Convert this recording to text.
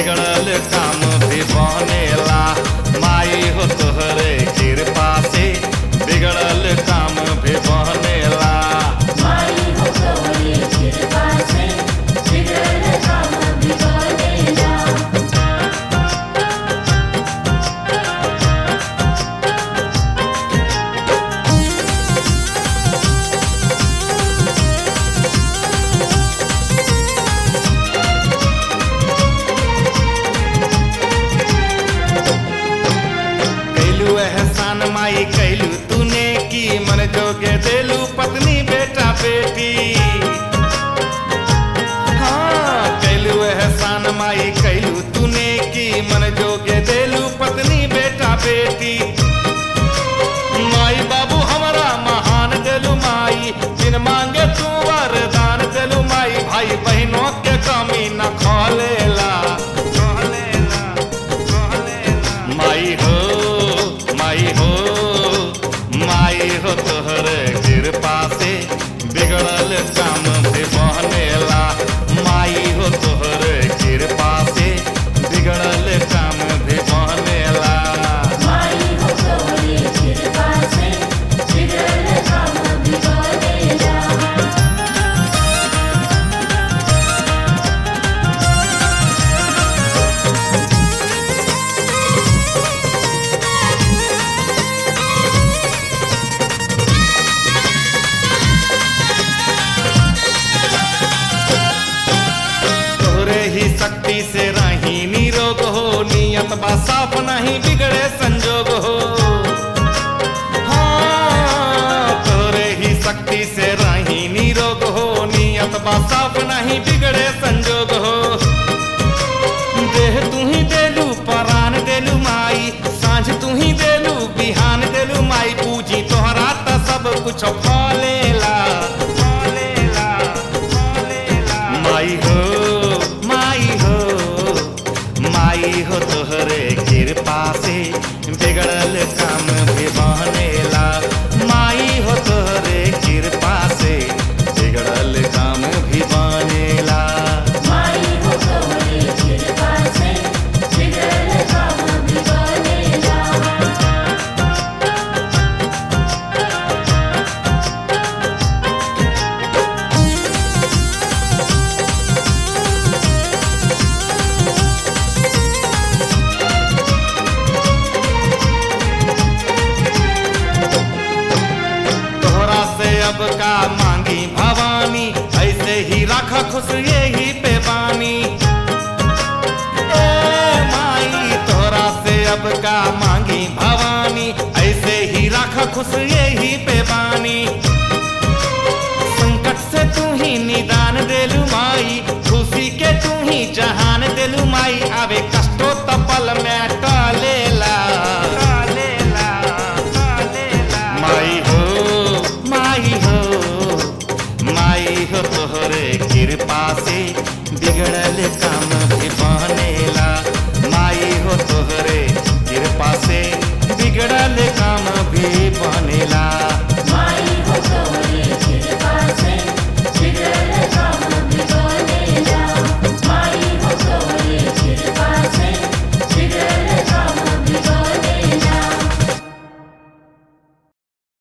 बिगड़ल काम भी बनेला माई हो तोहरे कृपा से बिगड़ल काम भी बनेला माई हो गौरी कृपा से बिगड़ल काम बिगड़ेला कैलू एहसान माई कैलू तूने की मन जोगे देलू पत्नी बेटा बेटी हाँ कैलू एहसान माई कैलू तूने की मन जोगे देलू पत्नी बेटा बेटी माई बाबू हमारा महान देलू माई बिन मांगे तू वरदान देलू माई भाई बहनों के कमी न खोलेला खोलेला खोलेला माई हो माई हो माई हो तोहरे कृपा से बिगड़ल काम भी बनेला माई हो तोहरे कृपा से बिगड़ल काम भी बनेला माई हो गौरी कृपा से बिगड़ल काम बिगड़ेला तोरे ही शक्ति से रही निरोग हो नियत बा साफ नहीं बिगड़े संजोग हो हाँ, तोरे ही शक्ति से रही निरोग हो नियत बा साफ नहीं बिगड़े संजोग हो देह तू ही देलू परान देलू माई सांझ तू ही देलू बिहान देलू माई पूजी तोहरा त सब कुछ फलेला फलेला फलेला माई हो माई हो माई हो तोहरे कृपा से बिगड़ल काम भी बनेला माई हो तोहरे कृपा से बिगड़ल काम भी बनेला माई हो गौरी कृपा से बिगड़ल काम बिगड़ेला तोहरा से अब का मांगी भवानी ऐसे ही रख खुश यही पे बानी ए माई तोहरा से अब का मांगी भवानी ऐसे ही रख खुश यही पे बानी